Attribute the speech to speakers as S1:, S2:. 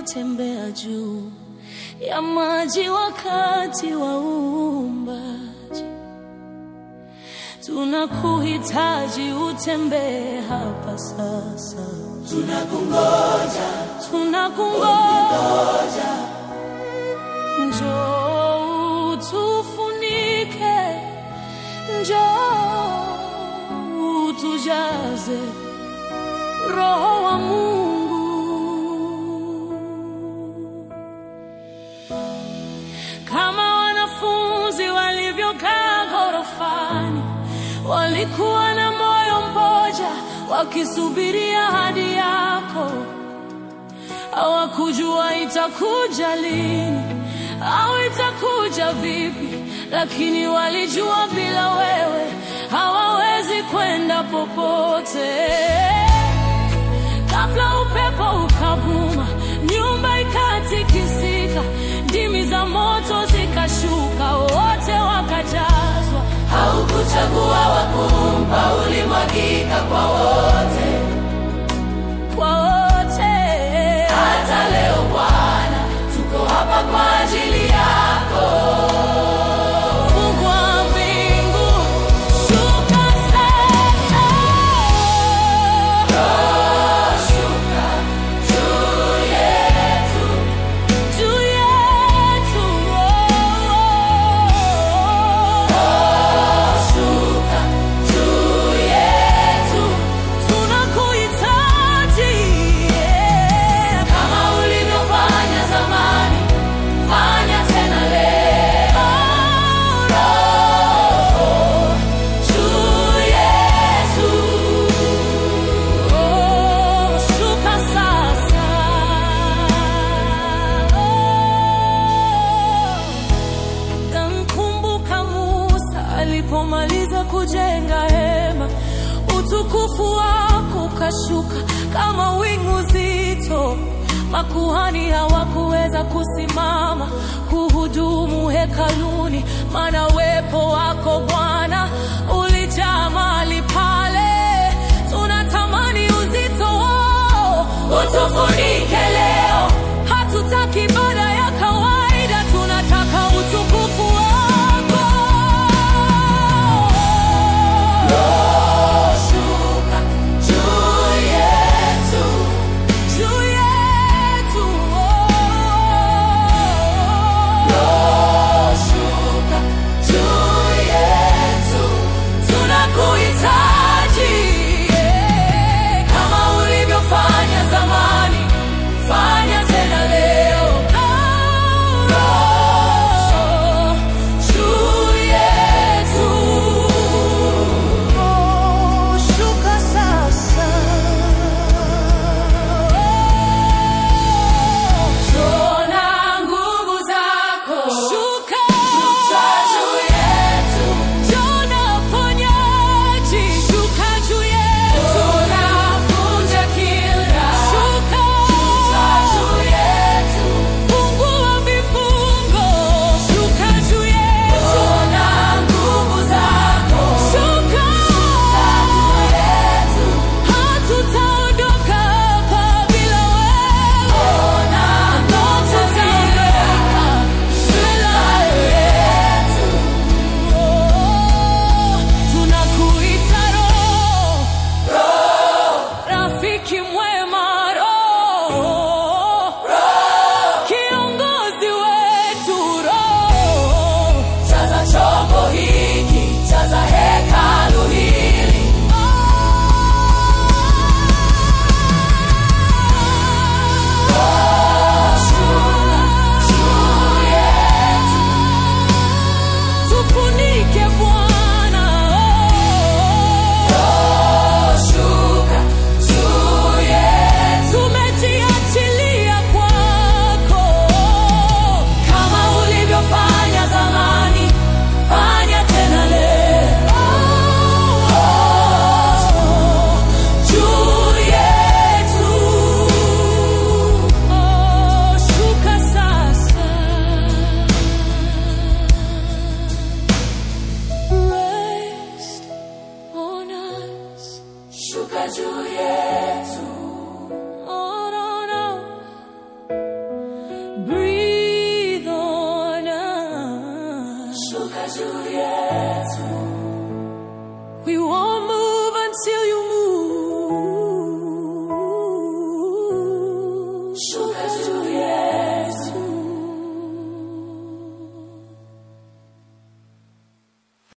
S1: ulipotembea juu ya maji wakati wa uumbaji. Tunakuhitaji utembee hapa sasa,
S2: tunakungoja,
S1: tunakungoja. Njoo utufunike, njoo utujaze Roho wa Mungu. Kama wanafunzi walivyokaa ghorofani, walikuwa na moyo mmoja, wakisubiria ahadi yako. Hawakujua itakuja lini au itakuja vipi, lakini walijua bila wewe hawawezi kwenda popote. Ghafla upepo ukavuma, nyumba ikatikisika, ndimi za moto zikashuka, wote wakajazwa.
S2: haukuchagua wakumpa, ulimwagika kwa wote.
S1: Kwa wote
S2: Hata leo Bwana, tuko hapa kwa ajili yako.
S1: fungua mbingu, shuka sasa.
S2: Shuka juu yetu,
S1: Juu yetu,
S2: shuka juu yetu,
S1: tunakuhitaji
S2: kama ulivyofanya zamani, fanya tena leo. Roho juu yetu,
S1: Oh, shuka sasa. Namkumbuka Musa alipomaliza kujenga hema, utukufu wako ukashuka kama wingu zito. Makuhani hawakuweza kusimama kuhudumu hekaluni, maana uwepo wako